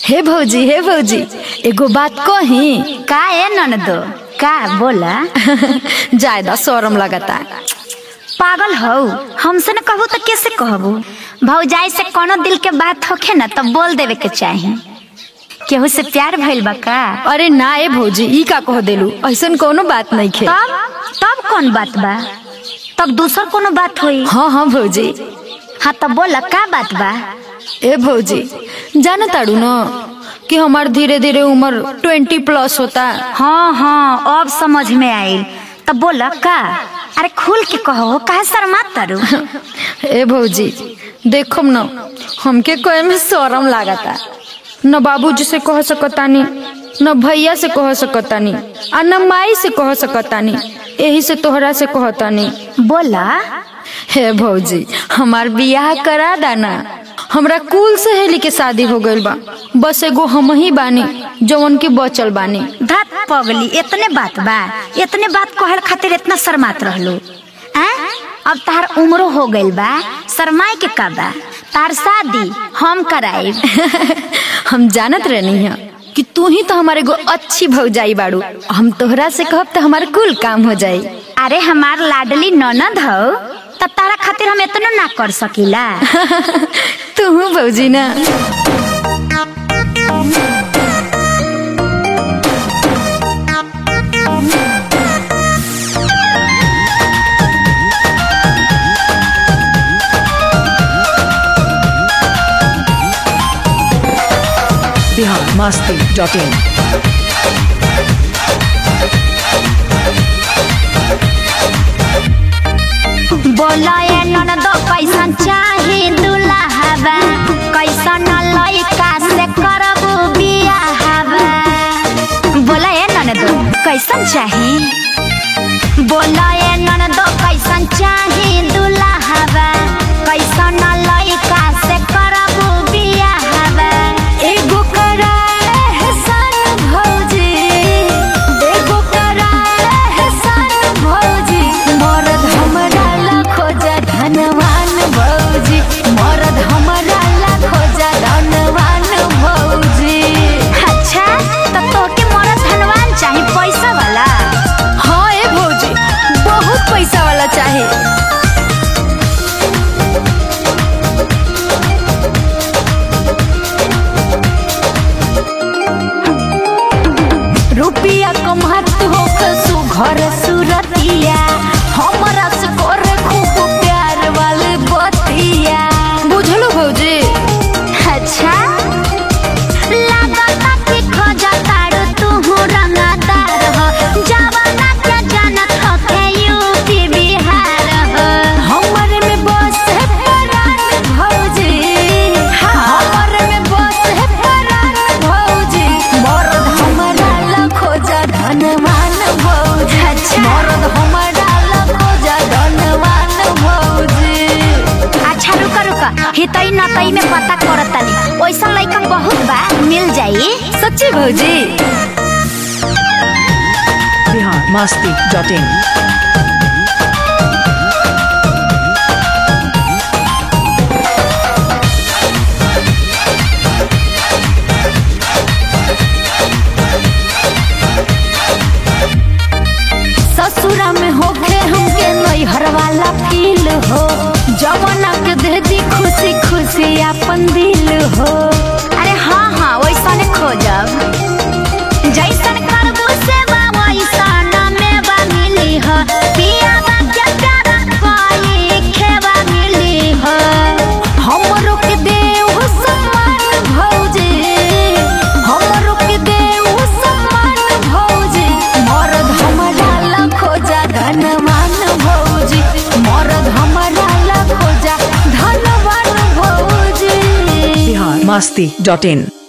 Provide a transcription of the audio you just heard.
हे भौजी हे भौजी एगो बात कही का है ननदो का बोला ज्यादा शरम लगता पागल हो हमसे न कहू तो कैसे कहबू भौजाई से कोनो दिल के बात होखे न तब बोल देवे के चाही केहू से प्यार भइल बा का अरे ना ए भौजी ई का कह देलू ऐसन कोनो बात नहीं खे तब तब कौन बात बा तब दूसर कोनो बात होई हाँ हाँ भौजी हाँ तब बोला का बात बा ए भौजी जाना ताड़ू न कि हमार धीरे धीरे उम्र ट्वेंटी प्लस होता हाँ हाँ अब समझ में आइल तब बोला का अरे खुल के कहो काहे शर्मात तारू ए भौजी देखो न हमके कहे में शरम लागता न बाबूजी से कह सकतानी न भैया से कह सकतानी आ न माई से कह सकतानी यही से तोहरा से कहतानी बोला हे भौजी हमार बियाह करा दाना हमरा कुल सहेली के शादी हो गइल बा बस एगो हम ही बानी जवन की बचल बानी धत पगली इतने बात बा इतने बात कहल खातिर इतना शर्मात रहलो हैं अब तार उम्र हो गइल बा शर्माए के का बा तार शादी हम कराइब हम जानत रहनी है कि तू ही तो हमारे एगो अच्छी भौजाई बाड़ू हम तोहरा से कहब तो हमार कुल काम हो जाई अरे हमार लाडली ननद हो तब तारा खातिर हम इतना ना कर सकीला तू भौजी ना biharmasti.in बोला ये ननद कैसन चाही दुल्हावा कैसन लइका से करबू बियाहवा बोला ये ननद कैसन चाही बोला ये ननद कैसन चाही दुल्हावा कैसन लइका से करबू बियाहवा एगो कराए है सन भौजी एगो कराए है सन भौजी मरद हमरा ला खोजा धनवान भौजी मरद हमरा ला खोजा धनवान भौजी अच्छा तो तोके मोरा धनवान चाही पैसा वाला हाँ ए भौजी बहुत पैसा वाला चाहे रुपया कमात हो कसु घर सुरतिया हमरा से करे खूब प्यार वाले बतिया बुझलो भौजी अच्छा लागता कि खोजा तारू तू रंगदार हो जवाना के जानत हो के यूपी बिहार हो हमरे में बस है परान भौजी हमरे में बस है परान भौजी मरद हमरा ला खोजा धनवान भौजी अच्छा। मरद हमरा ला खोजा धनवान भौजी अच्छा रुका रुका हितई नतई में पता करत तानी ओइसा लइका बहुत बा मिल जाई सच्ची भौजी biharmasti.in ससुरा में होके हमके नैहर वाला फील हो जवाना के दे दी खुशी खुशी अपन दिल हो अरे हाँ हाँ वैसा ने खोजब जैसन करबू सेवा वैसन मेवा मिली हो पियावा के प्यार पाई खेवा मिली हो हमरो के देव सम्मान भौजी हमरो के देव सम्मान भौजी मरद हमरा ला खोजा धनवान भौजी मरद हमरा ला खोजा धनवान भौजी biharmasti.in